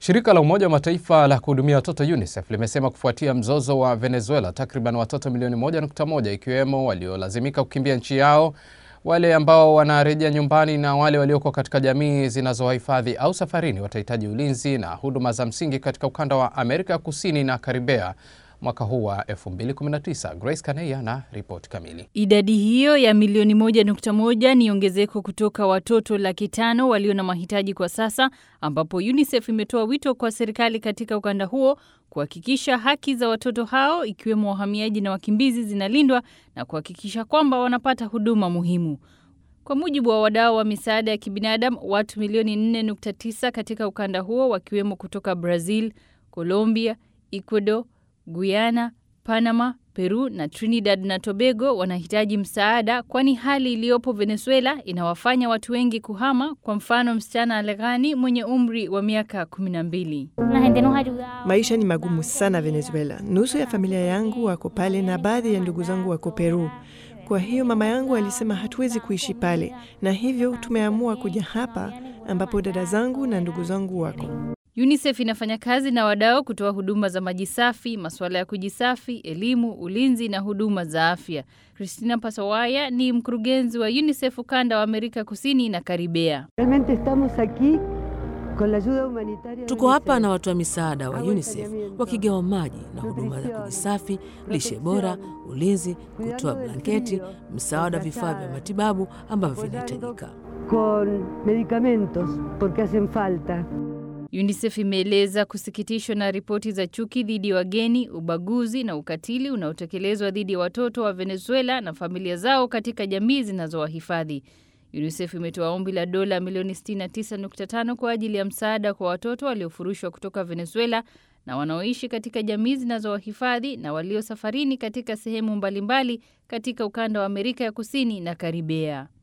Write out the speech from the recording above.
Shirika la Umoja wa Mataifa la kuhudumia watoto UNICEF limesema kufuatia mzozo wa Venezuela, takriban watoto milioni 1.1 ikiwemo waliolazimika kukimbia nchi yao, wale ambao wanarejea nyumbani na wale walioko katika jamii zinazowahifadhi au safarini watahitaji ulinzi na huduma za msingi katika ukanda wa Amerika ya Kusini na Karibea mwaka huu wa 2019. Grace Kaneya na ripoti kamili. Idadi hiyo ya milioni moja nukta moja ni ongezeko kutoka watoto laki tano walio na mahitaji kwa sasa, ambapo UNICEF imetoa wito kwa serikali katika ukanda huo kuhakikisha haki za watoto hao ikiwemo wahamiaji na wakimbizi zinalindwa na kuhakikisha kwamba wanapata huduma muhimu. Kwa mujibu wa wadau wa misaada ya kibinadamu, watu milioni 4.9 katika ukanda huo wakiwemo kutoka Brazil, Colombia, Ecuador, Guyana, Panama, Peru na Trinidad na Tobago wanahitaji msaada kwani hali iliyopo Venezuela inawafanya watu wengi kuhama. Kwa mfano, msichana Aleghani mwenye umri wa miaka kumi na mbili. Maisha ni magumu sana Venezuela. Nusu ya familia yangu wako pale na baadhi ya ndugu zangu wako Peru. Kwa hiyo mama yangu alisema hatuwezi kuishi pale, na hivyo tumeamua kuja hapa ambapo dada zangu na ndugu zangu wako. UNICEF inafanya kazi na wadau kutoa huduma za maji safi, masuala ya kujisafi, elimu, ulinzi na huduma za afya. Christina Pasawaya ni mkurugenzi wa UNICEF ukanda wa Amerika Kusini na Karibea. Tuko hapa na watoa misaada wa UNICEF wakigawa maji na huduma za kujisafi, lishe bora, ulinzi, kutoa blanketi, msaada wa vifaa vya matibabu ambavyo vinahitajika. UNICEF imeeleza kusikitishwa na ripoti za chuki dhidi ya wageni, ubaguzi na ukatili unaotekelezwa dhidi ya watoto wa Venezuela na familia zao katika jamii zinazowahifadhi. UNICEF imetoa ombi la dola milioni 69.5 kwa ajili ya msaada kwa watoto waliofurushwa kutoka Venezuela na wanaoishi katika jamii zinazowahifadhi na walio safarini katika sehemu mbalimbali katika ukanda wa Amerika ya Kusini na Karibea.